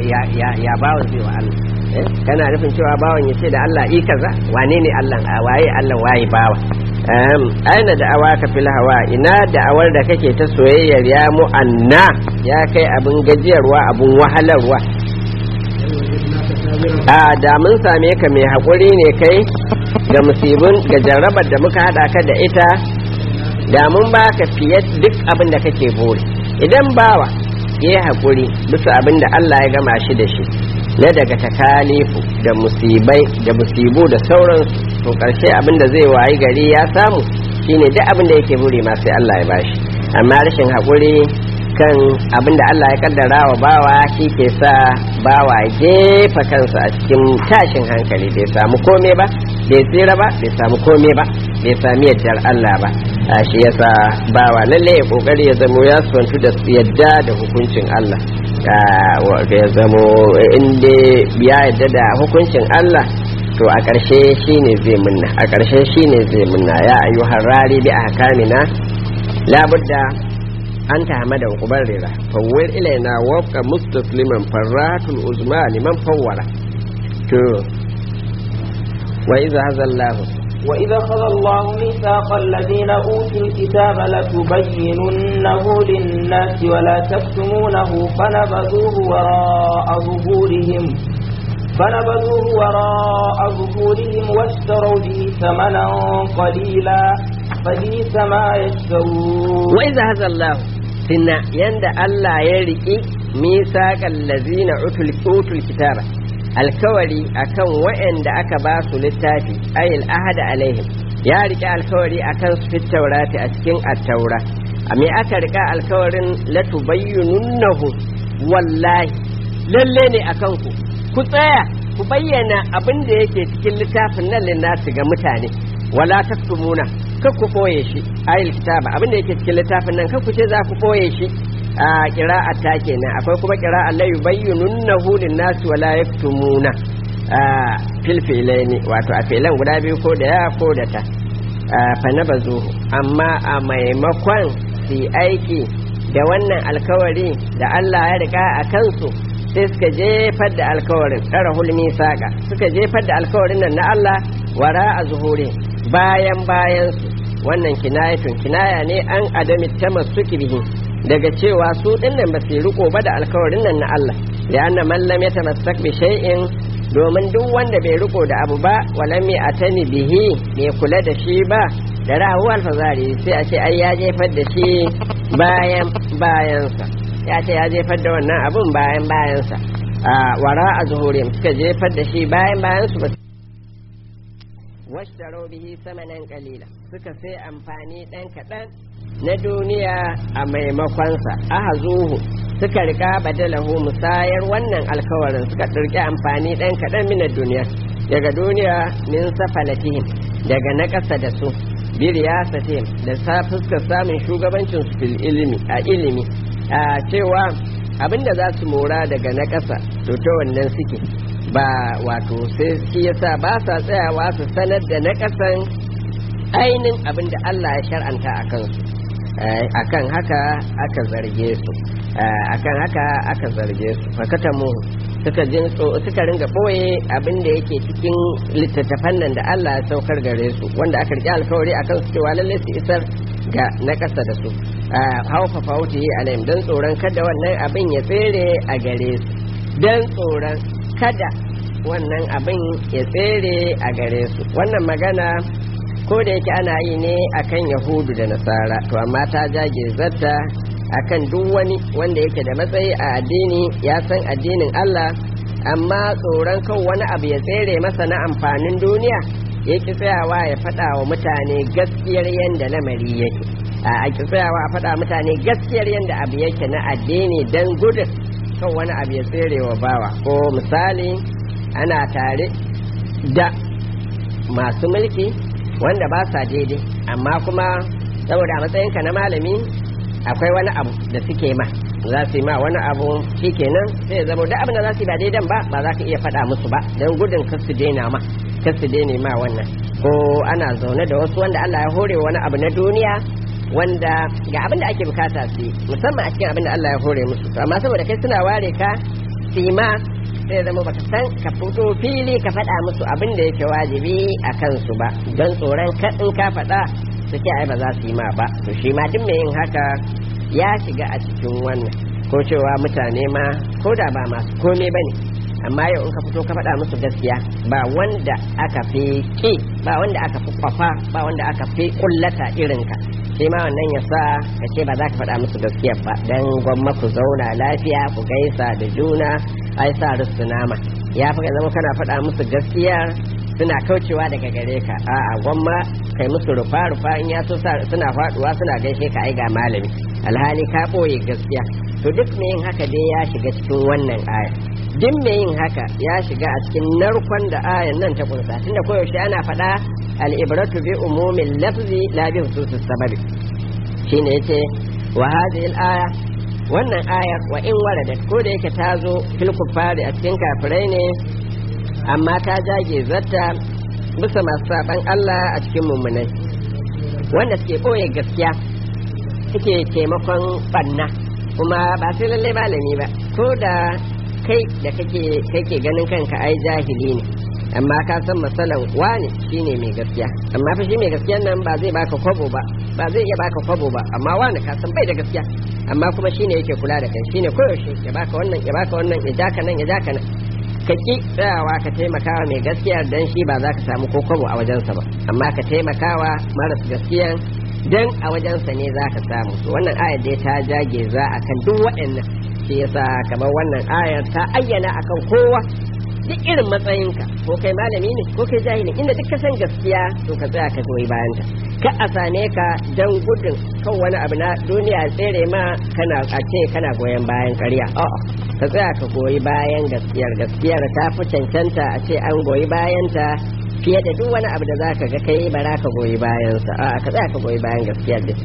ya bawan zai wa Allah kana nufin cewa bawan ya ce da Allah i kaza wane ne Allah a waye Allah waye bawa aina da awa ka fil hawa ina da awar da kake ta soyayyar ya mu'anna ya kai abin gajiyarwa abin wahalarwa a da mun same ka mai haƙuri ne kai ga musibin ga jarrabar da muka haɗa ka da ita da mun ba ka fiye duk abin da kake buri idan bawa ya yi haƙuri bisa abin da Allah ya gama shi da shi na daga takalifu da musibai da musibu da sauransu to ƙarshe abin da zai wayi gari ya samu shine duk abin da yake buri ma sai Allah ya bashi amma rashin haƙuri kan abin da Allah ya kaddara wa bawa shi ke sa bawa jefa kansa a cikin tashin hankali bai samu kome ba bai tsira ba bai samu kome ba bai sami yaddar Allah ba a shi yasa bawa lalle ya kokari ya zamo ya suwantu da yadda da hukuncin Allah ya zamo inda ya yadda da hukuncin Allah to a ƙarshe shine zai munna a ƙarshe shine zai munna ya ayyuhar rari bi ahkamina labudda an ta hamada kubarrira fawwar ilaina wafka mustasliman farratul uzma liman fawwara to wa idza hazallahu wa idza khadha Allahu mithaqa alladhina utul kitaba latubayyinunnahu lin-nasi wa la taktumunahu fanabadhuhu wara'a zuhurihim فنبذوه وراء ظهورهم واشتروا به ثمنا قليلا فبئس ما يشترون وإذا هذا الله سنة يند الله يرئي ميثاق الذين أوتوا الكتاب alkawari akan waɗanda aka ba su littafi ayil ahada alaihim ya rike alkawari akan su fit taurati a cikin attaura me aka rika alkawarin latubayyinunnahu wallahi lalle ne akan ku ku tsaya ku bayyana abin da yake cikin littafin nan linnasu ga mutane wala taktumuna kar ku boye shi ayil kitaba abin da yake cikin littafin nan kar ku ce za ku boye shi a qira'a ta kenan akwai kuma qira'a la yubayyinunnahu linnasi wala yaktumuna a fil filaini wato a filan guda biyu ko da ya ko da ta fa nabazu amma a maimakon su aiki da wannan alkawari da Allah ya riga a kansu sai suka jefar da alkawarin tsara hulmi saƙa suka jefar da alkawarin nan na Allah wara a zuhure bayan bayan su wannan kinayatun kinaya ne an adami ta masu bihi daga cewa su dinnan ba su riko ba da alkawarin nan na Allah da anna man lam yatamassak bi shay'in domin duk wanda bai riko da abu ba walam atani bihi bai kula da shi ba da rahu alfazari sai a ce ai ya jefar da shi bayan bayansa ya ce ya jefar da wannan abun bayan bayansa a wara a zuhurin suka jefar da shi bayan bayansu ba washtaro bihi samanan kalila suka sai amfani ɗan kaɗan na duniya a maimakonsa aha zuhu suka rika badalahu musayar wannan alkawarin suka ɗirki amfani ɗan kaɗan minar duniya daga duniya min safalatihim daga na ƙasa da su biriyasatihim da sa fuskar samun shugabancin su fil ilimi a ilimi a cewa abinda za su mora daga na ƙasa to ta wannan suke ba wato sai shi yasa ba sa tsayawa su sanar da na ƙasan ainin abinda Allah ya shar'anta a kansu akan haka aka zarge su akan haka aka zarge su fakata mu suka jin suka ringa boye abin da yake cikin littattafan nan da Allah ya saukar gare su wanda aka rike alkawari akan su cewa lalle su isar ga na ƙasa da su haufa fauti alayhim don tsoron kada wannan abin ya tsere a gare su don tsoron kada wannan abin ya tsere a gare su wannan magana ko da yake ana yi ne akan yahudu da nasara to amma ta jage zarta akan duk wani wanda yake da matsayi a addini ya san addinin Allah amma tsoron kan wani abu ya tsere masa na amfanin duniya ya ki tsayawa ya faɗa wa mutane gaskiyar yadda lamari yake a ki tsayawa a faɗa mutane gaskiyar yadda abu yake na addini don gudun kan wani abu ya tsere wa bawa ko misali ana tare da masu mulki wanda ba sa daidai amma kuma saboda matsayinka na malami akwai wani abu da suke ma za su yi ma wani abu shikenan sai ya zama duk abin da za su yi ba daidan ba ba za ka iya faɗa musu ba don gudun kar su daina ma kar su daina ma wannan ko ana zaune da wasu wanda Allah ya hore wani abu na duniya wanda ga abin da ake bukata su yi musamman a cikin abin da Allah ya hore musu amma saboda kai suna ware ka su yi ma sai zama baka san ka fito fili ka faɗa musu abin da yake wajibi a kansu ba don tsoron in ka faɗa su ce ai ba za su yi ma ba to shi ma duk mai yin haka ya shiga a cikin wannan ko cewa mutane ma ko da ba masu komai ba ne amma yau in ka fito ka faɗa musu gaskiya ba wanda aka fi ki ba wanda aka fi kwafa ba wanda aka fi kullata irinka shi ma wannan ya sa ka ce ba za ka faɗa musu gaskiya ba don gwamma ku zauna lafiya ku gaisa da juna ai sa rusu nama ya fi zama kana faɗa musu gaskiya suna kaucewa daga gare ka a'a gwamma kai musu rufa rufa in ya so suna faduwa suna gaishe ka ai ga malami alhali ka ɓoye gaskiya to duk mai yin haka dai ya shiga cikin wannan aya duk mai yin haka ya shiga a cikin narkon da ayan nan ta kunsa tunda koyaushe ana faɗa al'ibratu bi umumin lafzi la bi hususus sababi shine yace wa hadhihi al-aya wannan ayar wa in waradat ko da yake ta zo fil kuffari a cikin kafirai ne amma ta jage zata bisa masu saban Allah a cikin mummunai wanda suke ɓoye gaskiya suke taimakon ɓanna kuma ba sai lallai malami ba ko da kai da kake kake ganin kanka ai jahili ne amma ka san masalan wani shine mai gaskiya amma fa shi mai gaskiyan nan ba zai baka kwabo ba ba zai iya baka kwabo ba amma wani ka san bai da gaskiya amma kuma shine yake kula da kai shine koyaushe ya baka wannan ya baka wannan ya jaka nan ya jaka nan ka ki tsayawa ka taimakawa mai gaskiya dan shi ba za ka samu ko kwabo a wajensa ba amma ka taimakawa maras gaskiyan dan a wajensa ne za ka samu wannan ayar dai ta jage za a kan duk waɗannan shi yasa kamar wannan ayar ta ayyana akan kowa duk irin matsayinka ko kai malami ne ko kai jahili inda duk ka san gaskiya to ka tsaya ka goyi bayanta ka a same ka dan gudun kan wani abu na duniya tsere ma kana a ce kana goyon bayan ƙarya a'a ka tsaya ka goyi bayan gaskiyar gaskiyar ta fi cancanta a ce an goyi bayanta fiye da duk wani abu da za ka ga kai bara ka goyi bayansa a ka tsaya ka goyi bayan gaskiyar din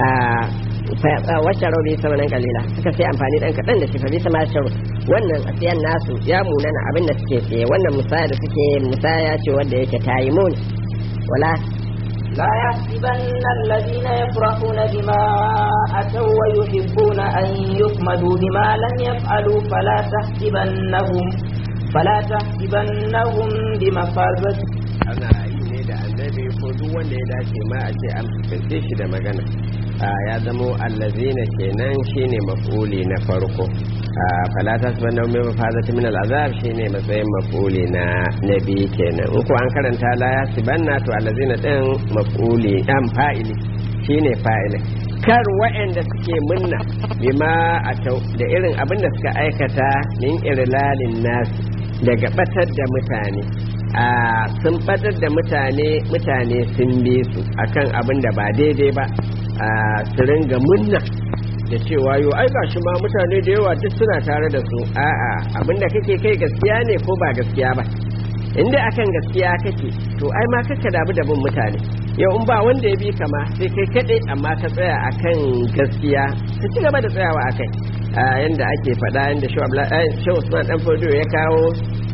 wacce rauni sama nan kalila suka sai amfani dan kaɗan da shi fa bisa ma sharu wannan a siyan nasu ya munana abin da suke tsaye wannan musaya da suke musaya ce wanda yake tayi muni wala لا يحسبن الذين يفرحون بما أتوا ويحبون أن يحمدوا بما لم يفعلوا فلا تحسبنهم فلا تحسبنهم بمفازة ana yi ne da annabi ko duk wanda ya dace ma a ce an fuskance shi da magana ya zamo allazina kenan shine maf'uli na farko fala tasbanna min mafazati min al'azab shine matsayin maf'uli na nabi kenan in ko an karanta la yasibanna to allazina din maf'uli dan fa'ili shine fa'ili kar waɗanda suke munna bima atau da irin abin da suka aikata min irlalin nasi daga batar da mutane a sun batar da mutane mutane sun bi su akan abin da ba daidai ba a su ringa munna da cewa yo ai gashi ma mutane da yawa duk suna tare da su a'a abin da kake kai gaskiya ne ko ba gaskiya ba inda akan gaskiya kake to ai ma kaka damu da bin mutane yau in ba wanda ya bi kama sai kai kaɗai amma ka tsaya akan gaskiya ka ci gaba da tsayawa akai yanda ake faɗa yanda shi Usman dan Fodo ya kawo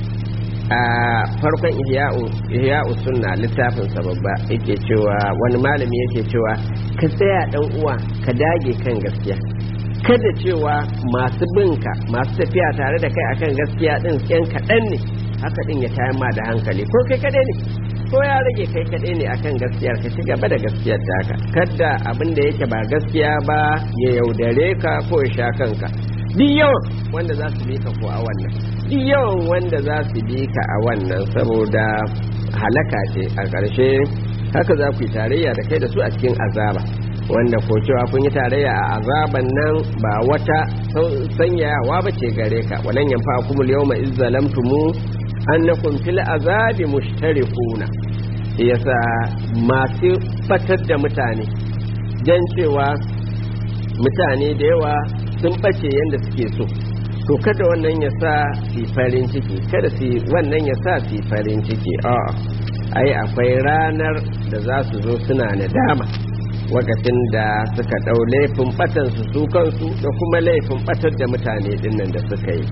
a farkon ihya'u sunna littafin babba yake cewa wani malami yake cewa ka tsaya dan uwa ka dage kan gaskiya kada cewa masu binka masu tafiya tare da kai akan gaskiya din yan kaɗan ne haka din ya tayar ma da hankali ko kai kaɗai ne ko ya rage kai kaɗai ne akan gaskiyar ka ci gaba da gaskiyar taka kada abin da yake ba gaskiya ba ya yaudare ka ko ya sha kanka duk yawan wanda za su bi ka ko a wannan duk yawan wanda za su bi ka a wannan saboda halaka ce a ƙarshe haka za ku yi tarayya da kai da su a cikin azaba wanda ko cewa kun yi tarayya a azaban nan ba wata sanyayawa ba ce gare ka walan yanfa kumul yawma iz zalamtumu annakum fil azabi mushtarikuna yasa masu fatar da mutane dan cewa mutane da yawa sun ɓace yadda suke so to kada wannan ya sa su farin ciki kada su wannan ya sa su farin ciki a ai akwai ranar da za su zo suna nadama wakacin da suka ɗau laifin ɓatansu su kansu da kuma laifin ɓatar da mutane dinnan da suka yi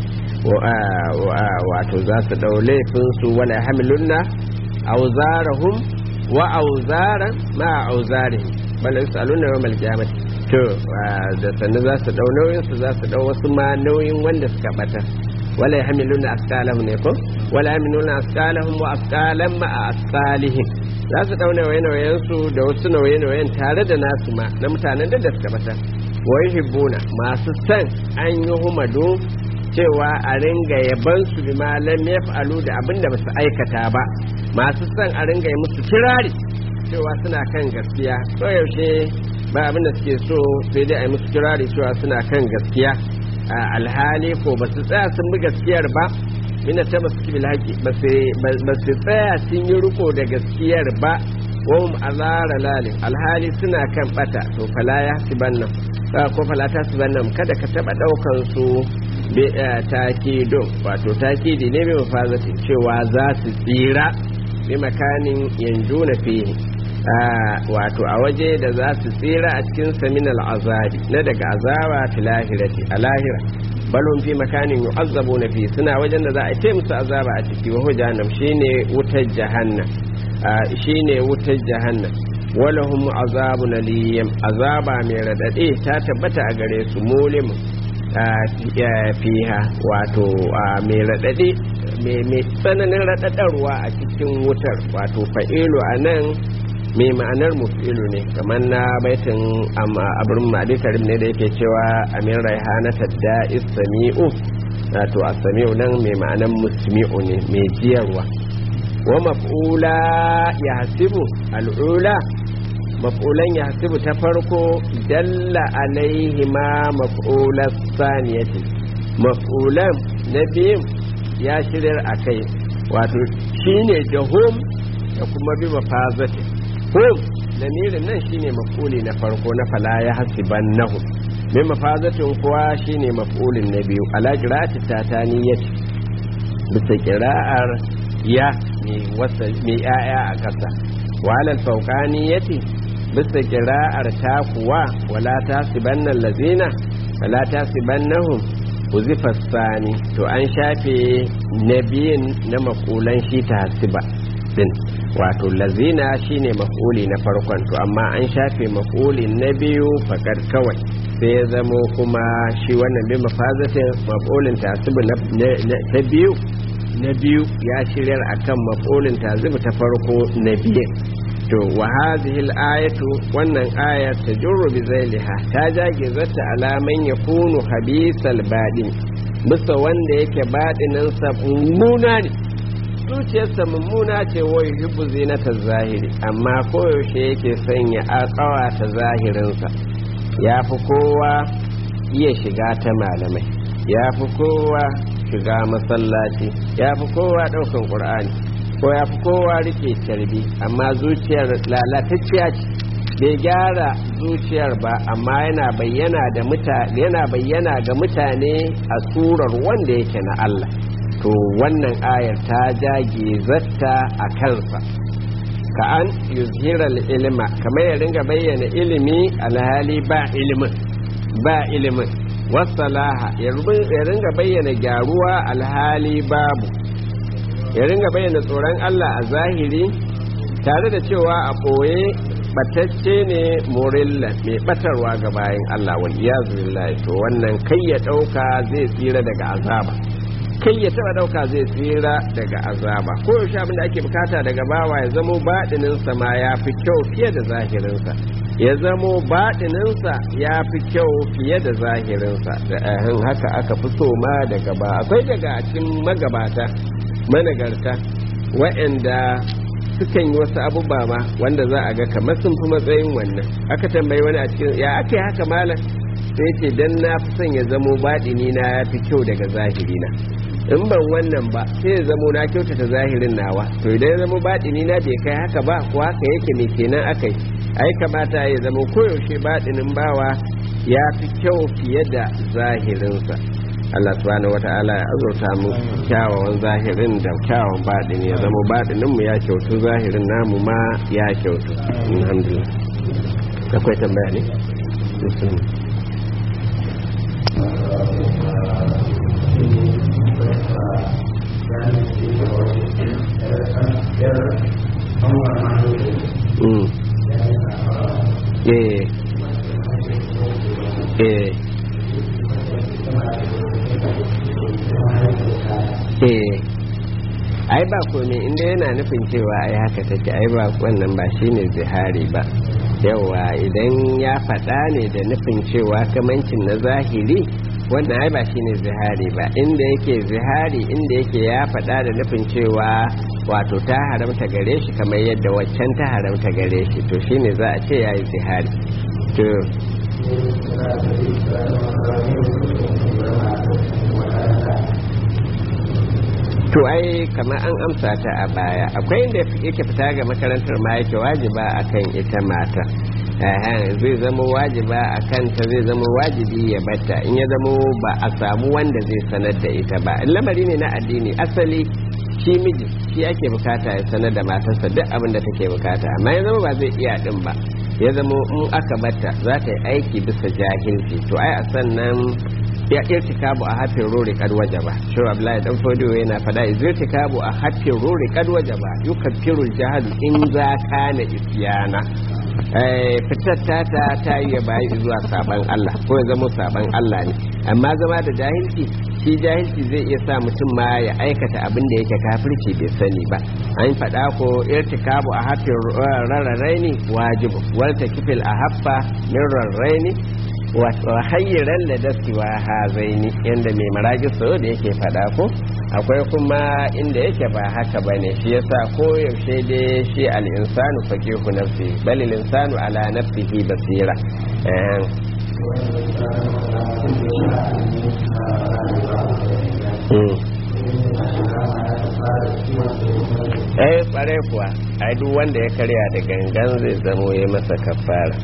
wato za su ɗau laifin su wala hamilunna auzarahum wa auzaran ma auzarihim bal yasaluna yawmal qiyamati to da sannu za su dau nauyin su za su dau wasu ma nauyin wanda suka bata wala yahmiluna asqalahum ne ko wala yahmiluna asqalahum wa asqalan ma'a asqalihim za su dauna nauye su da wasu nauye-nauyen tare da nasu ma na mutanen da suka bata wa yuhibbuna masu san an yi humadu cewa a ringa yaban su bi malam ya fa'alu da abin da basu aikata ba masu son a ringa yi musu kirari cewa suna kan gaskiya ko yaushe ba abin da suke so sai dai a yi musu kirari cewa suna kan gaskiya a alhali ko ba su tsaya sun bi gaskiyar ba mina ta ba su kibi haƙi ba su tsaya sun yi riko da gaskiyar ba wahum azara lalin alhali suna kan bata to fala ya sibannan ko fala ta sibannan kada ka taba daukan su takido wato takidi ne mai mafazati cewa za su tsira bi makanin yanzu na fiye wato a waje da za su tsira a cikin saminal azabi na daga azaba fi lahirati a lahira balon fi makanin yu'azzabu na fi suna wajen da za a ce musu azaba a ciki wa jahannam shine wutar jahannam shine wutar jahannam walahum azabun aliyam azaba mai radade ta tabbata a gare su mulim fiha wato mai radade mai tsananin radadarwa a cikin wutar wato fa'ilu a nan mai ma'anar mufilu ne kamar na baitin abin madikarim ne da yake cewa amin raihana tadda isami'u wato asami'u nan mai ma'anar musmi'u ne mai jiyarwa wa maf'ula ya hasibu al'ula maf'ulan ya hasibu ta farko dalla alaihi ma maf'ulan saniyati maf'ulan na biyun ya shirar a kai wato shine da hum da kuma bi mafazati hum lamirin nan shine maf'uli na farko na fala ya hasiban nahu mai mafazatin kuwa shine maf'ulin na biyu ala qira'ati tataniyati bisa qira'ar ya mai ya'ya a ƙasa walal fauqaniyati bisa qira'ar ta kuwa wala tasibanna allazina wala tasibannahum uzifa sani to an shafe nabiyin na makulan shi ta hasiba din wato lazina shine maf'uli na farkon to amma an shafe maf'uli na biyu fakar kawai sai ya zamo kuma shi wannan bi mafazatin maf'ulin tasibu ta biyu na biyu ya shiryar akan maf'ulin tasibu ta farko na biyu to wa hadhihi al-ayatu wannan ayar tajurru bi zailiha ta jage zata alaman yakunu habisal badin bisa wanda yake badinin sa mummuna ne zuciyarsa mummuna ce wai yubu zinata zahiri amma koyaushe yake sanya akawa ta zahirinsa ya fi kowa iya shiga ta malamai ya fi kowa shiga masallaci ya fi kowa ɗaukan ƙur'ani ko ya fi kowa rike carbi amma zuciyar lalatacciya ce bai gyara zuciyar ba amma yana bayyana da mutane yana bayyana ga mutane a surar wanda yake na Allah to wannan ayar ta jage zatta a kansa ka an yuzhira ilima kamar ya ringa bayyana ilimi alhali ba ilimin ba ilimin wasalaha ya ringa bayyana gyaruwa alhali babu ya ringa bayyana tsoron Allah a zahiri tare da cewa a ɓoye batacce ne morilla mai batarwa ga bayan Allah wal iyazu billahi to wannan kai ya ɗauka zai tsira daga azaba kai ya taba dauka zai tsira daga azaba ko yaushe abin da ake bukata daga bawa ya zamo baɗininsa ma ya fi kyau fiye da zahirinsa ya zamo baɗininsa ya fi kyau fiye da zahirinsa da ahin haka aka fi so ma daga ba akwai daga cikin magabata managarta wa'anda sukan yi wasu abubuwa ma wanda za a ga kamar sun fi matsayin wannan aka tambayi wani a cikin ya aka yi haka malam sai ce dan na fi son ya zamo baɗini na ya fi kyau daga zahiri na in ban wannan ba sai ya zamo na kyautata zahirin nawa to idan ya zamo baɗini na bai kai haka ba ko haka yake mai kenan aka yi ai kamata ya zamo koyaushe baɗinin bawa ya fi kyau fiye da zahirinsa Allah subhanahu wata'ala ya azurta mu kyawawan zahirin da kyawawan baɗini ya zama baɗinin mu ya kyautu zahirin namu ma ya kyautu alhamdulillah akwai tambaya ne Mm. Eh. Eh. ai ba komai inda yana nufin cewa ai haka take ai ba wannan ba shine zihari ba yawa idan ya faɗa ne da nufin cewa kamancin na zahiri wannan ai ba shine zihari ba inda yake zihari inda yake ya faɗa da nufin cewa wato ta haramta gare shi kamar yadda waccan ta haramta gare shi to shine za a ce yayi zihari to to ai kamar an amsa ta a baya akwai inda yake fita ga makarantar ma yake wajiba akan ita mata zai zama wajiba a kanta zai zama wajibi ya bata in ya zama ba a samu wanda zai sanar da ita ba lamari ne na addini asali shi miji shi ake bukata ya sanar da matarsa duk abin da take bukata amma ya zama ba zai iya din ba ya zama in aka bata za ta yi aiki bisa jahilci to ai a sannan ya irtikabu a hafin rori kad wajaba shi Abdullahi dan Fodiyo yana fada irtikabu a hafin rori kad wajaba yukaffiru jahal in za kana isyana fitar tata ta yi ya bayi zuwa saban Allah ko ya zama saban Allah ne amma zama da jahilci shi jahilci zai iya sa mutum ma ya aikata abin da yake kafirci bai sani ba an faɗa ko irtikabu a hafin rarrarai wajibu walta kifil a haffa min rarraini wa hayyiran da daskiwa hazaini yadda mai maragi so da yake faɗa ko akwai kuma inda yake ba haka ba ne shi yasa ko yaushe dai shi al'insanu faqihu nafsi bal insanu ala nafsihi basira eh kware kuwa ai duk wanda ya karya da gangan zai zamo ya masa kafara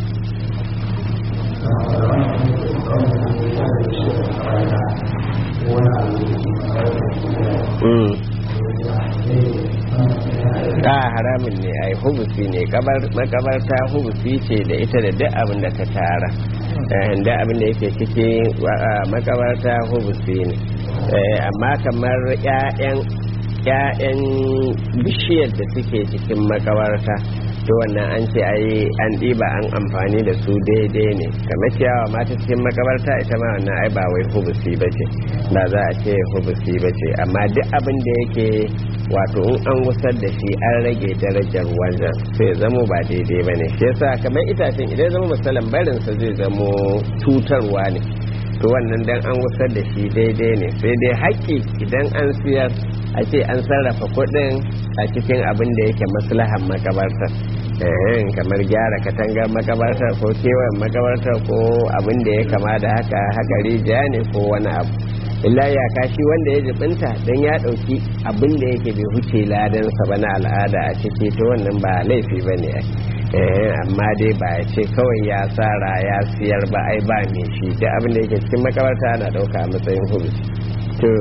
a haramun ne ai hubusi ne makabarta hubusi ce da ita da duk abin da ta tara da abin da yake cikin makabarta hubusi ne amma kamar 'ya'yan bishiyar da suke cikin makabarta to wannan an ce ai an ɗiba an amfani da su daidai ne kamar ciyawa mata cikin makabarta ita ma wannan ai ba wai hubusi ba ce ba za a ce hubusi ba ce amma duk abin da yake wato in an gusar da shi an rage darajar wajen sai zamo ba daidai ba ne shi yasa kamar itacen idan zama misalan barinsa zai zamo cutarwa ne to wannan dan an gusar da shi daidai ne sai dai haƙƙi idan an siyar a ce an sarrafa kuɗin a cikin abin da yake maslahan makabarta kamar gyara katangar makabarta ko kewayen makabarta ko abin da ya kama da haka haka rijiya ne ko wani abu illa ya kashi wanda ya jibinta don ya ɗauki abin da yake bai huce ladansa ba na al'ada a ciki to wannan ba laifi ba ne amma dai ba ya ce kawai ya tsara ya siyar ba ai ba mai shi da abin da yake cikin makabarta ana ɗauka a matsayin hudu to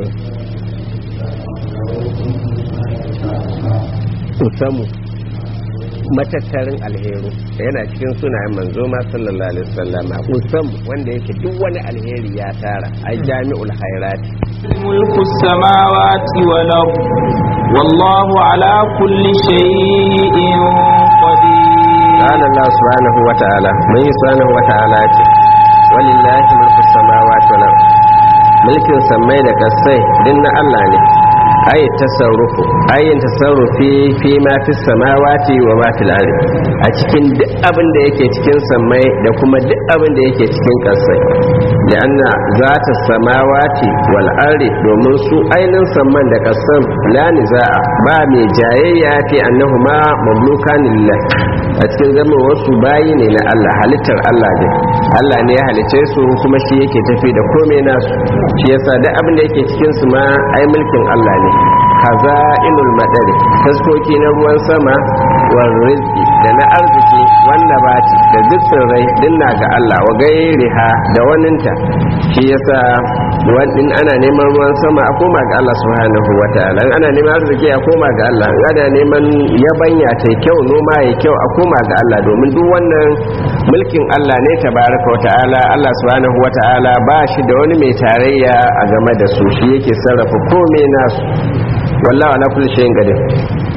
usamu matattarin alheru yana cikin sunayen manzo ma sallallahu alaihi wasallam usam wanda yake duk wani alheri ya tara ai jami'ul khairat mulku samawati wal ard wallahu ala kulli shay'in qadir qala allah subhanahu wa ta'ala mun yi subhanahu wa ta'ala ce walillahi mulku samawati wal ard mulkin samai da kasai din na Allah ne ayi tasarrufu ayin tasarrufi fi ma fi samawati wa ma fil ardi a cikin duk abin da yake cikin samai da kuma duk abin da yake cikin kasai da anna zata samawati wal ardi domin su ainin samman da kasan la niza'a ba mai jayayya fi annahuma mamlukan lillah a cikin zama wasu bayi ne na Allah halittar Allah ne Allah ne ya halice su kuma shi yake tafi da komai nasu shi yasa duk abin da yake cikin su ma ai mulkin Allah ne khaza'inul madari taskoki na ruwan sama wal rizqi da na arziki wanda bati da duk tsirrai dinna ga Allah wa gairiha da waninta shi yasa wadin ana neman ruwan sama a koma ga Allah subhanahu wataala ana neman arziki a koma ga Allah ana neman yabanya ta kyau noma ya kyau a koma ga Allah domin duk wannan mulkin Allah ne tabaraka wataala Allah subhanahu wataala ba shi da wani mai tarayya a game da su shi yake sarrafa komai nasu wallahu ala kulli shay'in qadir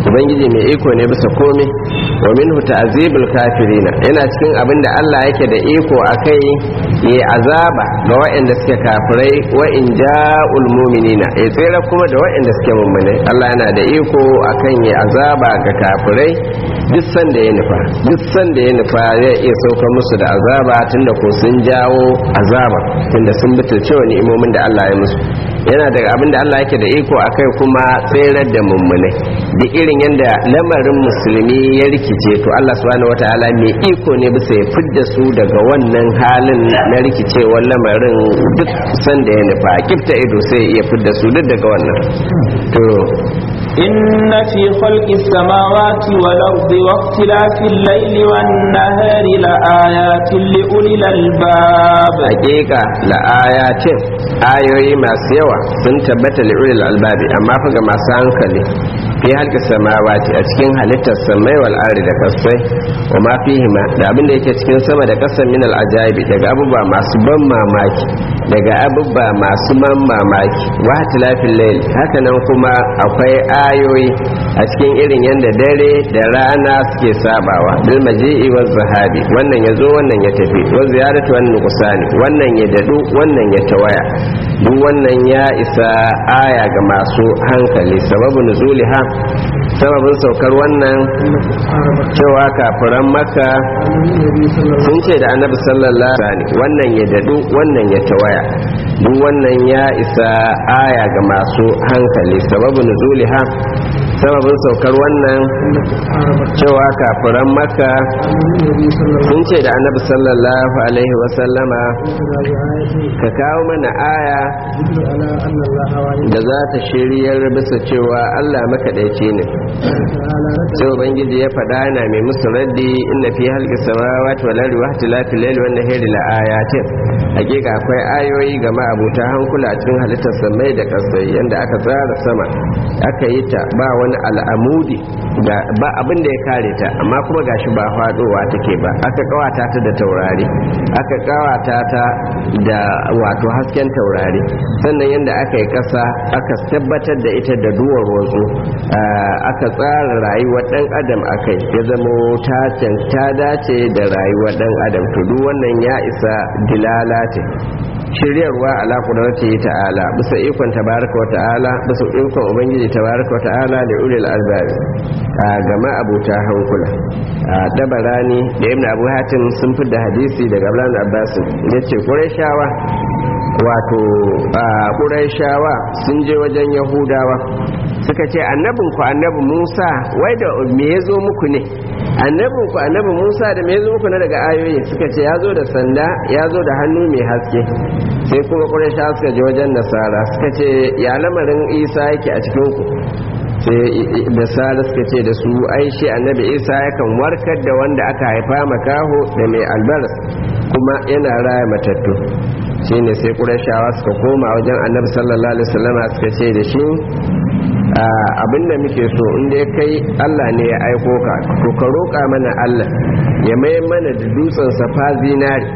ubangiji mai iko ne bisa komai wa minhu ta'zibul kafirina yana cikin abin da Allah yake da iko akai ya azaba ga waɗanda suke kafirai wa in ja'ul mu'minina ya tsira kuma da waɗanda suke mummunai Allah yana da iko akan ya azaba ga kafirai duk sanda ya nufa duk sanda ya nufa zai iya sauka musu da azaba tunda ko sun jawo azaba tunda sun butulce wa ni'imomin da Allah ya musu yana daga abin da Allah yake da iko akai kuma tserar da mummunai duk irin yadda lamarin musulmi ya rikice to Allah subhanahu wataala mai iko ne bisa ya fidda su daga wannan halin na rikicewar lamarin duk sanda ya nufa kifta ido sai ya iya fidda su duk daga wannan to إن في خلق السماوات والأرض واختلاف الليل والنهار لآيات لأولي الألباب hakika la'ayatin ayoyi masu yawa sun tabbata li'ulil albabi amma fa ga masu hankali fi halka samawati a cikin halittar samai wal ardi da kasai wa ma fihima da abin da yake cikin sama da kasa min al ajaibi daga abubuwa masu ban mamaki daga abubuwa masu ban mamaki wa tilafil layl haka nan kuma akwai ayoyi a cikin irin yanda dare da rana suke sabawa bil maji'i waz zahabi wannan yazo wannan ya tafi wa ziyaratu wan nuqsani wannan ya dadu wannan ya tawaya duk wannan ya isa aya ga masu hankali sababu nuzuliha sababin saukar wannan cewa kafiran maka sun ce da annabi sallallahu alaihi wannan ya dadu wannan ya tawaya duk wannan ya isa aya ga masu hankali sababu nuzuliha sababin saukar wannan cewa kafiran maka sun ce da annabi sallallahu alaihi wasallama ka kawo mana aya da za ta shiryar bisa cewa allah makaɗaici ne sai ubangiji ya faɗa yana mai musu raddi inna fi halki samawati wal ardi wa ikhtilafi layli wan nahari la ayatin hakika akwai ayoyi ga ma'abuta hankula cikin halittar samai da kasai yanda aka tsara sama aka yi ta ba wani al'amudi ba abin da ya kare ta amma kuma gashi ba fadowa take ba aka kawata ta da taurari aka kawata ta da wato hasken taurari sannan yanda aka yi kasa aka tabbatar da ita da duwar wasu aka tsara rayuwar dan adam akai ya zama ta dace da rayuwar dan adam to duk wannan ya isa dilala ce shiryarwa ala kudarci ta'ala bisa ikon tabaraka wata'ala bisa ikon ubangiji tabaraka wata'ala da ulil albabi a gama abuta hankula a dabarani da ibn abu hatim sun fi da hadisi daga ablan abbas ya ce shawa wato shawa sun je wajen yahudawa suka ce annabin ku annabi musa wai da me ya zo muku ne annabin ku annabi musa da me ya zo muku na daga ayoyi suka ce ya zo da sanda ya zo da hannu mai haske sai kuma ƙuraisha suka je wajen nasara suka ce ya lamarin isa yake a cikin ku sai da sara suka ce da su ai shi annabi isa yakan warkar da wanda aka haifa makaho da mai albaras kuma yana raya matattu shine sai ƙurashawa suka koma wajen annabi sallallahu alaihi wasallama suka ce da shi abinda muke so inda ya kai Allah ne ya aiko ka to ka roƙa mana Allah ya mai mana da dutsen safa zinari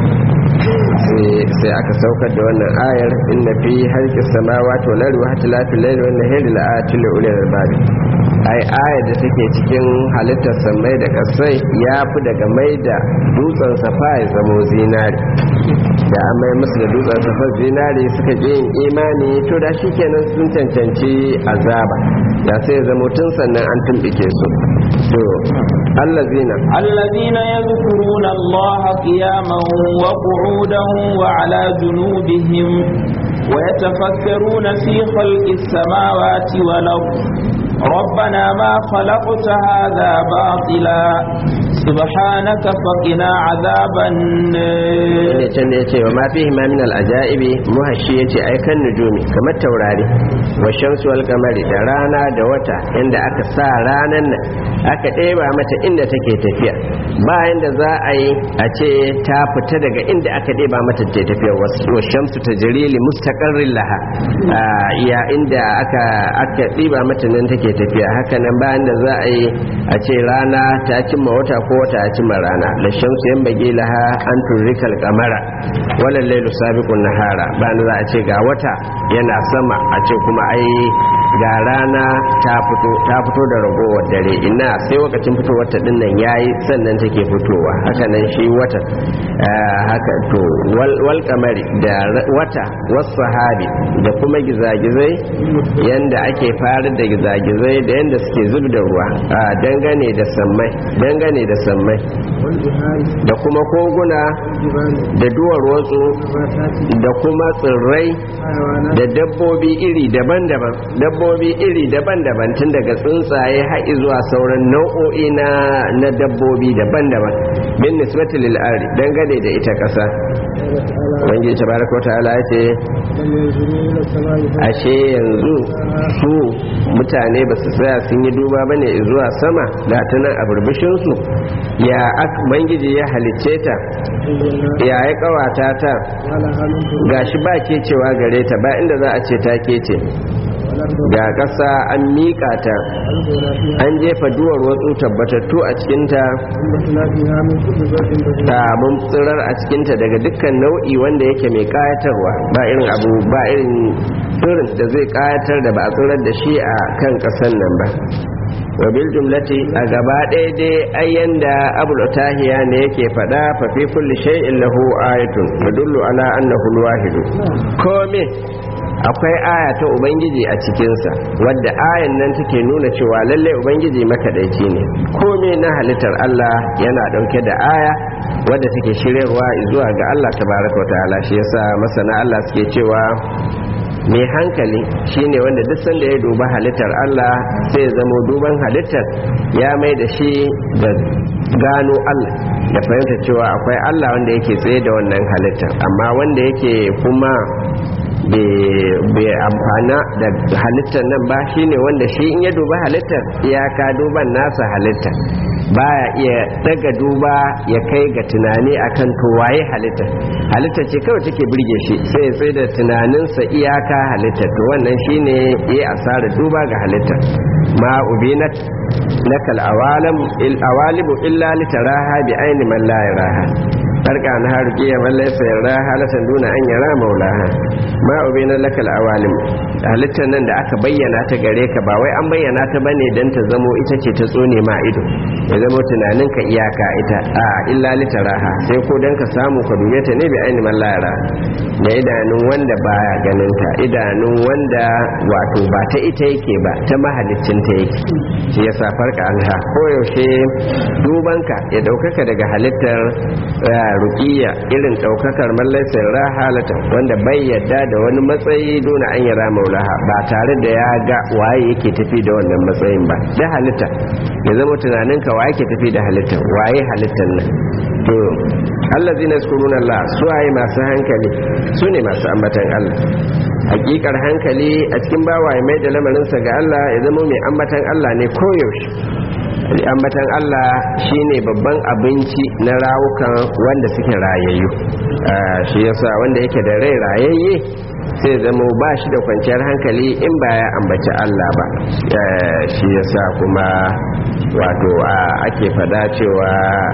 sai aka saukar da wannan ayar inna fi halki samawati wal ardi wa ihtilafil layli wan nahari la ayatin li ulil albab ai ayar da take cikin halittar samai da kasai ya fi daga mai da dutsen safa ya zamo zinari da an mai musu da dutsen safa zinari suka je yin imani to da shi kenan sun cancanci azaba da sai ya zamo tun sannan an tumbike su to allazina الذين يذكرون الله قياما وقعودا وعلى جنوبهم ويتفكرون في خلق السماوات والأرض ربنا ما خلقت هذا باطلا سبحانك فقنا عذاب النار ne can da yace wa ma fihi ma min al ajaibi muhashi yace ai kan nujumi kamar taurari wa shamsu wal qamari da rana da wata inda aka sa ranan nan aka ɗeba mata inda take tafiya bayan da za a yi a ce ta fita daga inda aka ɗeba mata ta tafiya wa shamsu tajri li mustaqarrin laha ya inda aka aka ɗeba mata nan take tafiya haka nan bayan da za a yi a ce rana ta cimma wata ko wata ya cimma rana da shamsu yan bage laha an turrikal kamara walal lailu sabiqun nahara bayan za a ce ga wata yana sama a ce kuma ai ga rana ta fito ta fito da ragowar dare ina sai lokacin fitowar ta dinnan yayi sannan take fitowa haka nan shi wata haka to wal kamari da wata was sahabi da kuma gizagizai yanda ake fara da gizagizai da yanda suke zub da ruwa dangane da sammai dangane da sammai da kuma koguna da duwar watsu da kuma tsirrai da dabbobi iri daban-daban dabbobi iri daban-daban tun daga tsuntsaye har zuwa sauran nau'o'i na na dabbobi daban-daban bin nisbati lil ardi dangane da ita kasa wanda ya tabaraka ta'ala ya ce ashe yanzu su mutane ba su tsaya sun yi duba bane zuwa sama da tunan a burbushin su ya bangiji ya halicce ta ya ya kawata ta gashi ba ke cewa gare ta ba inda za a ce ta ke ce ga ƙasa an miƙa ta an jefa duwar wasu tabbatattu a cikinta ta mun tsirar a cikinta daga dukkan nau'i wanda yake mai ƙayatarwa ba irin abu ba irin tsirin da zai ƙayatar da ba a tsirar da shi a kan ƙasan nan ba wa bil jumlati a gaba ɗaya dai ayyan da abul tahiya ne yake faɗa fa fi kulli shay'in lahu ayatun tadullu ala annahu al-wahid kome akwai aya ta ubangiji a cikinsa wadda ayan nan take nuna cewa lalle ubangiji makaɗaici ne kome na halittar Allah yana ɗauke da aya wadda take shiryarwa zuwa ga Allah tabaraka wa ta'ala shi yasa masana Allah suke cewa mai hankali shine wanda duk sanda ya duba halittar Allah sai ya zamo duban halittar ya mai da shi da gano Allah da fahimta cewa akwai Allah wanda yake tsaye da wannan halittar amma wanda yake kuma bai amfana da halittar nan ba shine wanda shi in ya duba halittar iyaka duban nasa halittar baya iya daga duba ya kai ga tunani akan to waye halittar halittar ce kawai take burge shi sai sai da tunaninsa iyaka halittar to wannan shine ya asara duba ga halittar ma ubinat lakal awalam il awalibu illa litaraha bi aini man la yaraha farka na haruki ya mallai sayarra halatan duna an yara maulaha ma ubina lakal awalim halittar nan da aka bayyana ta gare ka ba wai an bayyana ta bane dan ta zamo ita ce ta tsone ma ido ya zamo tunanin ka iyaka ita a illa litaraha sai ko dan ka samu ka dube ta ne bi aini man la yara da idanun wanda baya ganin ta idanun wanda wato ba ta ita yake ba ta mahalicin ta yake shi yasa farka anha koyaushe dubanka ya daukaka daga halittar rukiya irin daukakar mallaisar rahalata wanda bai yadda da wani matsayi dona an yara maulaha ba tare da ya ga waye yake tafi da wannan matsayin ba da halitta ya zama tunaninka waye ke tafi da halitta waye halittar nan to allazi na sukurun Allah su waye masu hankali su ne masu ambatan Allah hakikar hankali a cikin bawaye mai da lamarinsa ga Allah ya zama mai ambatan Allah ne koyaushe ambatan Allah shine babban abinci na rawukan wanda suke rayayyu shi yasa wanda yake da rai rayayye sai zama ba shi da kwanciyar hankali in ba ya ambaci Allah ba shi yasa kuma wato ake fada cewa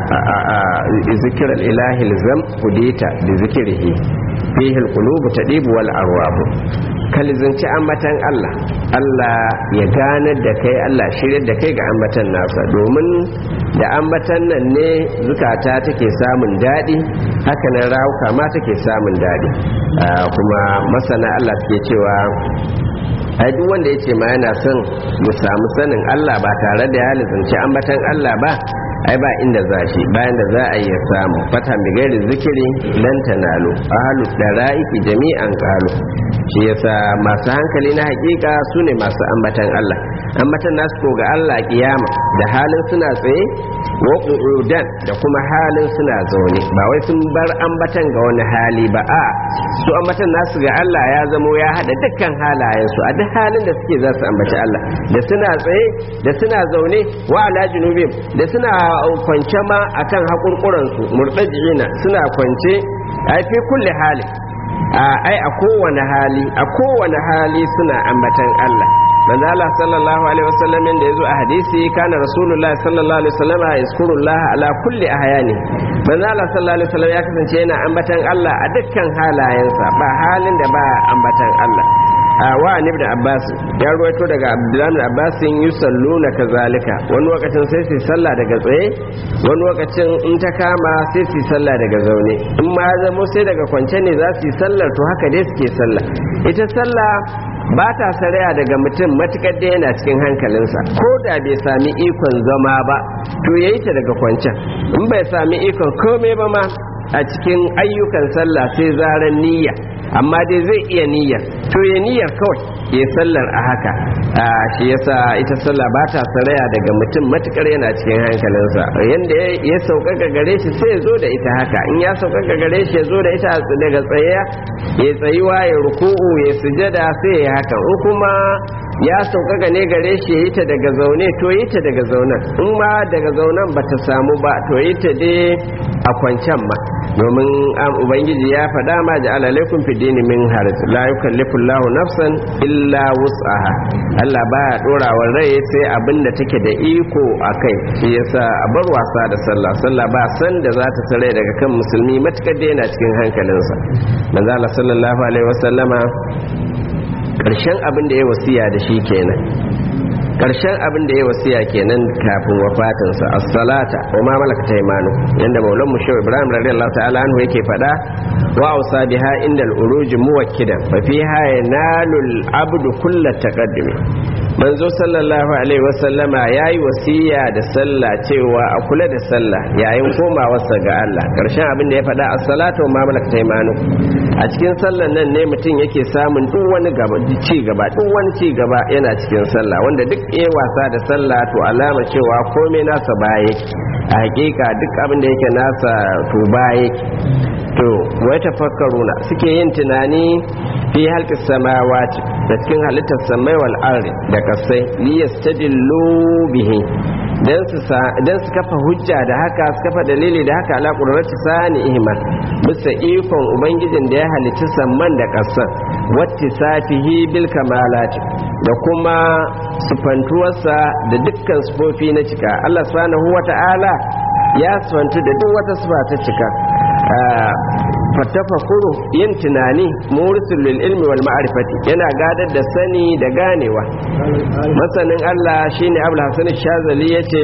zikirar ilahi zam kudita da zikirihi fihi alqulubu tadibu wal arwabu kalizanci ambatan Allah Allah ya ganar da kai Allah shiryar da kai ga ambatan nasa domin da ambatan nan ne zukata take samun daɗi haka nan rawuka ma take samun daɗi kuma masana Allah suke cewa ai duk wanda ya ce ma yana son ya samu sanin Allah ba tare da ya lizanci ambatan Allah ba ai ba inda za shi bayan da za a iya samu fata mai gairi zikiri lan tanalu ahlu dara'iki jami'an qalu shi yasa masu hankali na hakika su ne masu ambatan Allah ambatan nasu ko ga Allah kiyama da halin suna tsaye wa qu'udan da kuma halin suna zaune ba wai sun bar ambatan ga wani hali ba a su ambatan nasu ga Allah ya zamo ya hada dukkan halayen su a duk halin da suke za su ambaci Allah da suna tsaye da suna zaune wa ala junubim da suna kwance ma akan hakurkuran su murtajina suna kwance ai fi kulli hali ai a kowane hali a kowane hali suna ambatan Allah manzo Allah sallallahu alaihi wasallam da yazo a hadisi kana rasulullahi sallallahu alaihi wasallam yazkurullah ala kulli ahyani manzo Allah sallallahu alaihi wasallam ya kasance yana ambatan Allah a dukkan halayensa ba halin da ba ambatan Allah wa ibn abbas ya ruwaito daga abdullahi ibn abbas yusalluna kazalika wani lokacin sai su sallah daga tsaye wani lokacin in ta kama sai su sallah daga zaune in ma ya zamo sai daga kwance ne za su yi sallar to haka dai suke sallah ita sallah ba ta saraya daga mutum matukar da yana cikin hankalinsa ko da bai sami ikon zama ba to yayi ta daga kwancen in bai sami ikon komai ba ma a cikin ayyukan sallah sai zaran niyya amma dai zai iya niyyar to ya niyyar kawai ya sallar a haka a shi yasa ita sallah ba ta saraya daga mutum matukar yana cikin hankalinsa yanda ya sauƙaƙa gare shi sai ya zo da ita haka in ya sauƙaƙa gare shi ya zo da ita daga tsaye ya tsayuwa ya ruku'u ya sujada sai ya haka in kuma ya sauƙaƙa ne gare shi ya yi ta daga zaune to yi ta daga zaunen in ma daga zaunen ba ta samu ba to yi ta dai a kwancan ma domin an ubangiji ya faɗa ma ji alalaikum fi dini min haraj la yukallifu Allahu nafsan illa wus'aha Allah baya dora wa rai sai abin da take da iko a kai shi yasa a bar wasa da sallah sallah ba san da za ta sare daga kan musulmi matukar da yana cikin hankalinsa manzo Allah sallallahu alaihi wasallama karshen abin da ya wasiya da shi kenan karshen abin da ya wasiya kenan kafin wafatinsa as-salata wa ma malakat aymanu yanda maulan mu shehu ibrahim radiyallahu ta'ala anhu yake fada wa ausa biha inda al-uruj muwakkidan fa fiha yanalu al-abdu kullu taqaddum manzo sallallahu alaihi wasallama yayi wasiya da sallah cewa a kula da sallah yayin komawarsa ga Allah karshen abin da ya fada as-salatu wa ma malakat aymanu a cikin sallan nan ne mutum yake samun duk wani gaba ci gaba duk wani ci gaba yana cikin sallah wanda duk ya wasa da sallah to alama cewa komai nasa baya a hakika duk abin da yake nasa to baya to wai tafakkaruna suke yin tunani fi halki samawati da cikin halittar samai wal ardi da kasai li yastadillu bihi dan su dan su kafa hujja da haka su kafa dalili da haka ala qudrati sani ihman bisa ikon ubangijin da ya halicci samman da kasan wattisafihi bil kamalati da kuma sufantuwarsa da dukkan sufofi na cika Allah subhanahu wata'ala ya sufantu da duk wata sufa ta cika fatafakuru yin tunani murisul lil ilmi wal ma'rifati yana gadar da sani da ganewa masanin Allah shine Abdul Hasan Shazali yace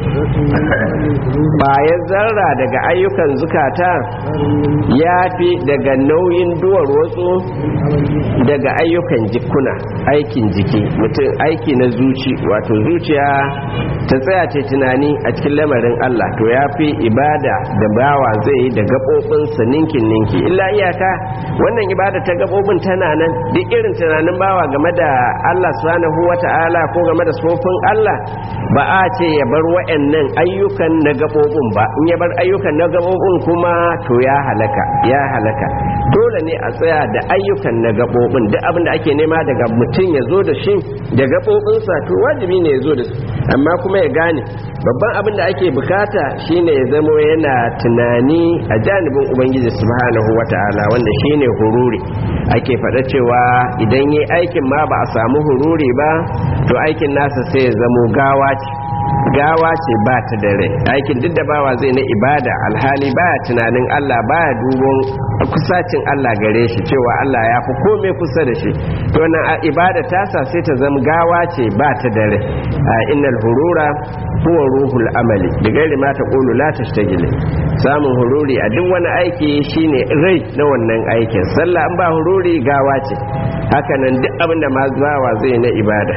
bayan zarra daga ayyukan zukata yafi daga nauyin duwar wasu daga ayyukan jikuna aikin jiki mutum aiki na zuci wato zuciya ta tsaya ce tunani a cikin lamarin Allah to yafi ibada da bawa zai yi da gaɓoɓinsa ninkin ninki illa iyaka wannan ibada ta gabobin tana nan duk irin tunanin bawa game da Allah subhanahu wata'ala ko game da sofin Allah ba a ce ya bar wa'annan ayyukan na gabobin ba in ya bar ayyukan na gabobin kuma to ya halaka ya halaka dole ne a tsaya da ayyukan na gabobin duk abin da ake nema daga mutum ya zo da shi da gabobinsa to wajibi ne ya zo da su amma kuma ya gane babban abin da ake bukata shine ya zamo yana tunani a janibin ubangiji subhanahu wata'ala wanda shine hururi ake faɗa cewa idan yi aikin ma ba a samu hururi ba to aikin nasa sai ya zamo gawa ce gawa ce ba ta da rai aikin duk da bawa zai na ibada alhali baya tunanin Allah baya dubon kusacin Allah gare shi cewa Allah ya fi kome kusa da shi to nan ibada tasa sai ta zama gawa ce ba ta da rai innal hurura huwa ruhul amali da gairi ma ta qulu la tashtagil samun hururi a duk wani aiki shine rai na wannan aikin sallah an ba hururi gawa ce haka nan duk abin da ma bawa zai na ibada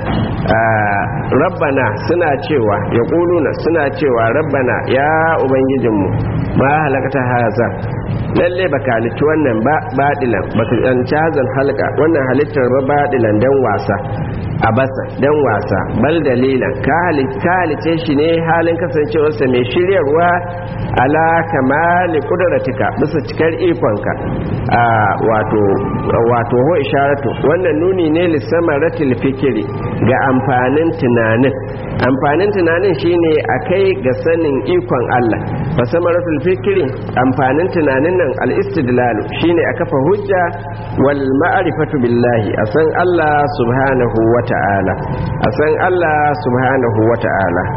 rabbana suna cewa ya ƙuluna suna cewa rabbana ya ubangijinmu ma halakata haza lalle baka halicci wannan ba baɗilan baka tsanci hazan halka wannan halittar ba baɗilan dan wasa a basa dan wasa bal dalilan ka halice shi ne halin kasancewarsa mai shiryarwa ala kamali kudratika bisa cikar ikonka a wato wato ho isharatu wannan nuni ne lissamaratil fikiri ga amfanin tunanin amfanin tunanin shine a kai ga sanin ikon Allah fa samaratul fikiri amfanin tunanin nan al-istidlalu shine a kafa hujja wal ma'rifatu billahi a san Allah subhanahu wa ta'ala a san Allah subhanahu wa ta'ala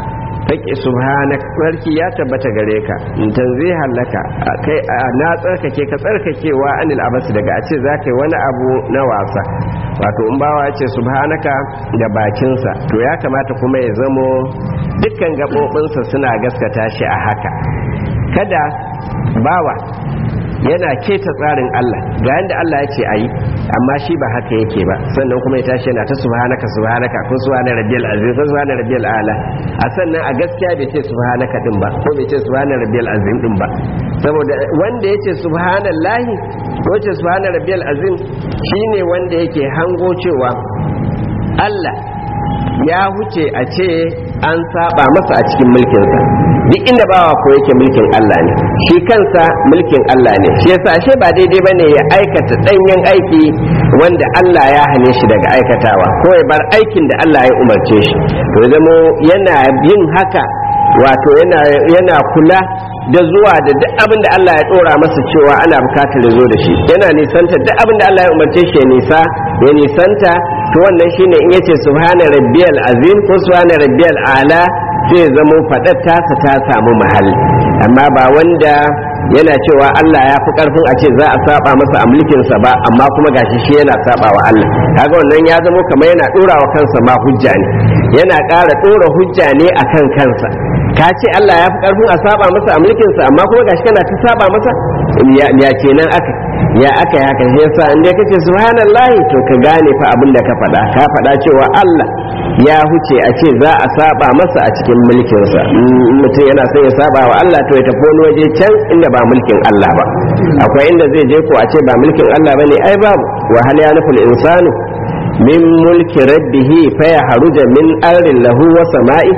haƙi subhanak sarki ya tabbata gare ka tanzihan laka kai na tsarkake ka tsarkakewa anil abasi daga a ce za ka yi wani abu na wasa wato in bawa ya ce subhanaka da bakinsa to ya kamata kuma ya zamo dukkan gaɓoɓinsa suna gaskata shi a haka kada bawa yana keta tsarin Allah ga yanda Allah ya ce ayi amma shi ba haka yake ba sannan kuma ya tashi yana ta subhanaka subhanaka ko subhana rabbiyal azim ko subhana rabbiyal ala a sannan a gaskiya bai ce subhanaka din ba ko bai ce subhana rabbiyal azim din ba saboda wanda yace subhanallahi ko yace subhana rabbiyal azim shine wanda yake hango cewa Allah ya huce a ce an saba masa a cikin mulkinsa duk inda bawa ko yake mulkin Allah ne shi kansa mulkin Allah ne shi yasa ashe ba daidai bane ya aikata danyen aiki wanda Allah ya hane shi daga aikatawa ko ya bar aikin da Allah ya umarce shi to zamo yana yin haka wato yana yana kula da zuwa da duk abin da Allah ya dora masa cewa ana bukatar ya zo da shi yana nisanta duk abin da Allah ya umarce shi ya nisa ya nisanta to wannan shine in yace subhana rabbiyal azim ko subhana rabbiyal ala zai zamo fadar tasa ta samu mahalli amma ba wanda yana cewa Allah ya fi karfin a ce za a saba masa a mulkinsa ba amma kuma gashi shi yana saba wa Allah kaga wannan ya zamo kamar yana dora wa kansa ma hujja ne yana ƙara dora hujja ne akan kansa ka ce Allah ya fi karfin a saba masa a mulkinsa amma kuma gashi kana ta saba masa ya kenan aka ya aka yi haka shi yasa in dai kace subhanallahi to ka gane fa abin da ka faɗa ka faɗa cewa Allah ya huce a ce za a saba masa a cikin mulkinsa mutum yana son ya saba wa Allah to ya tafi wani waje can inda ba mulkin Allah ba akwai inda zai je ko a ce ba mulkin Allah bane ai babu wa hal ya nuful insanu min mulki rabbihi fa ya haruja min arin lahu wa sama'i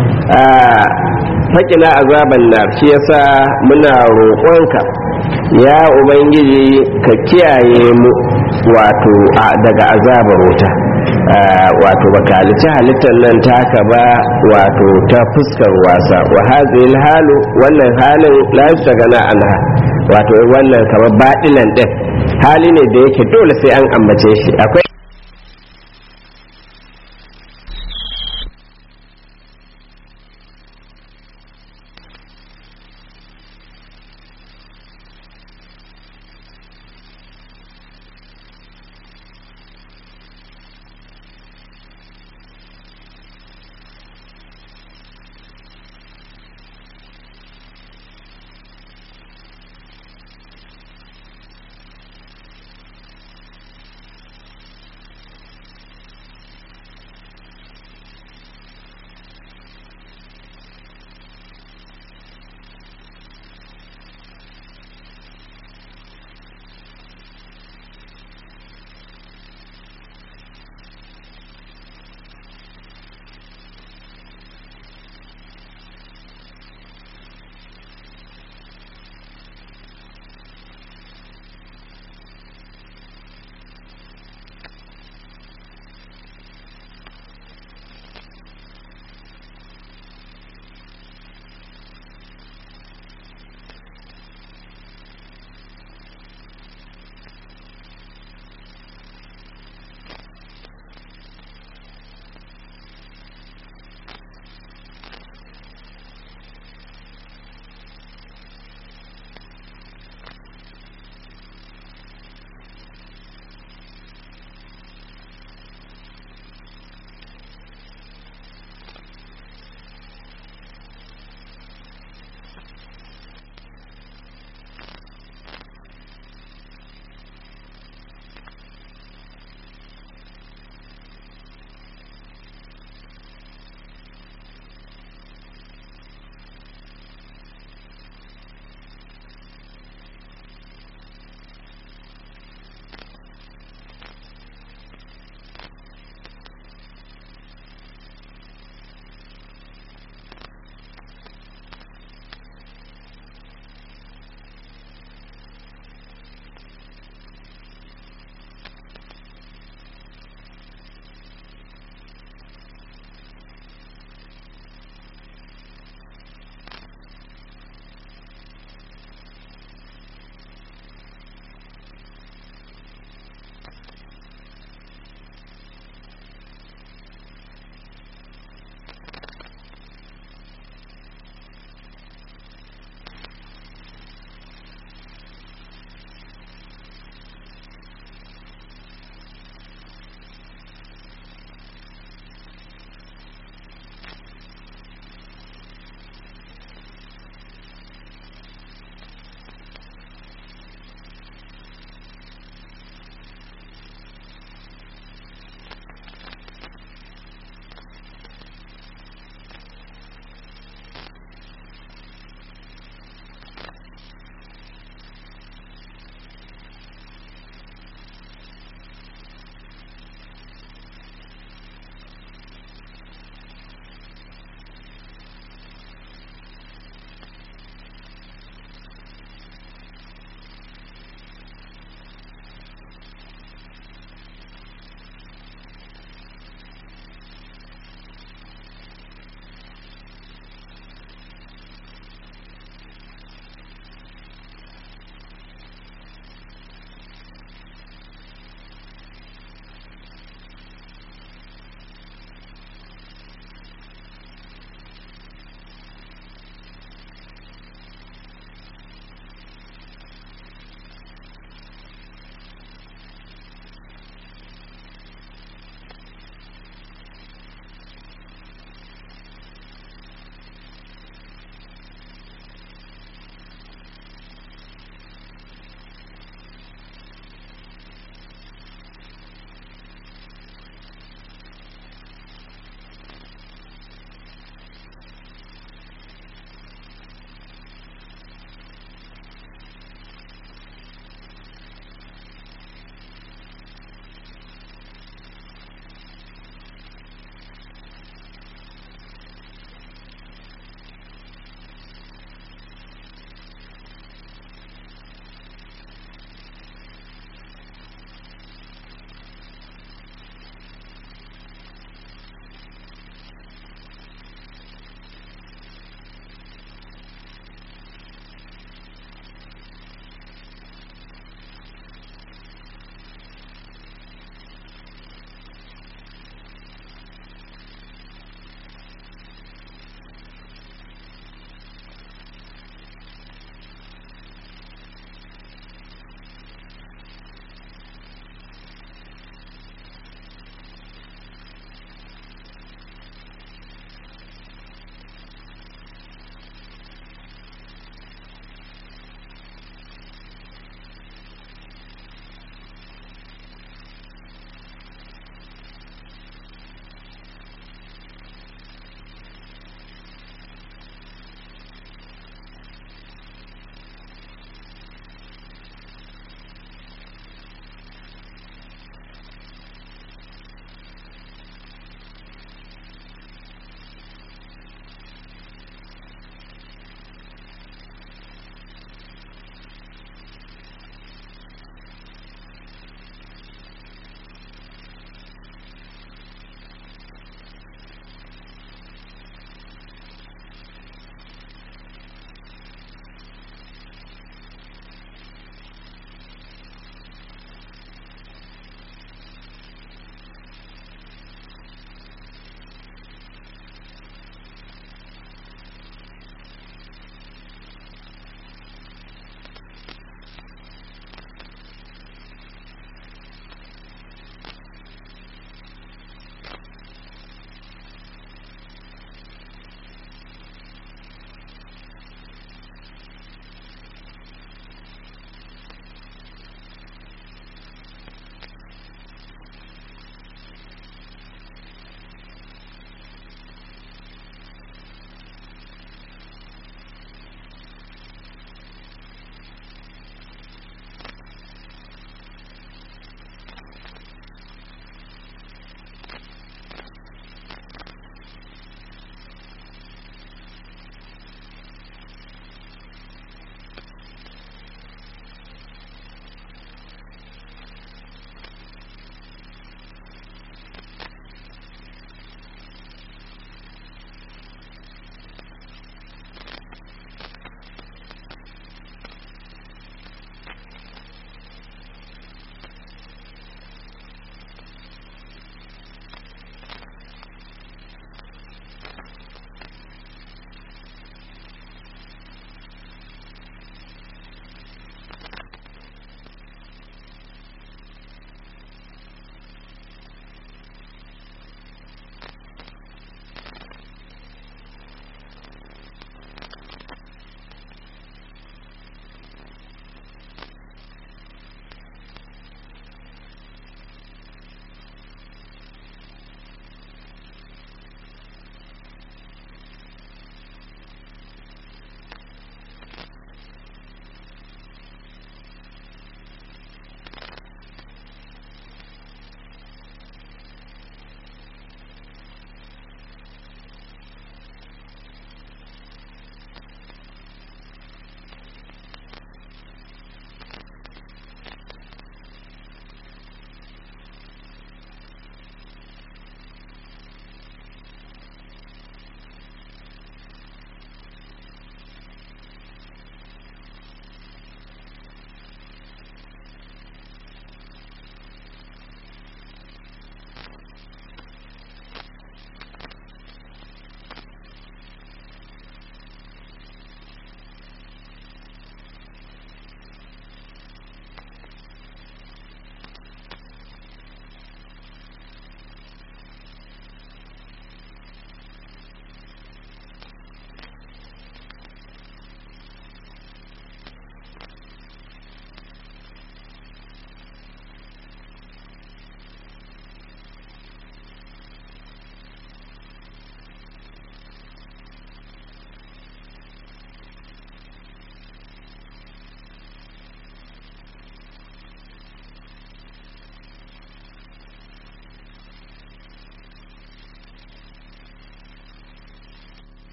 faƙina azaban nar shi yasa muna roƙonka ya ubangiji ka kiyaye mu wato daga azabar wuta wato baka halitta halittar nan taka ba wato ta fuskar wasa wa hazil halu wannan halin la gana anha wato wannan kamar baɗilan ɗin hali ne da yake dole sai an ambace shi akwai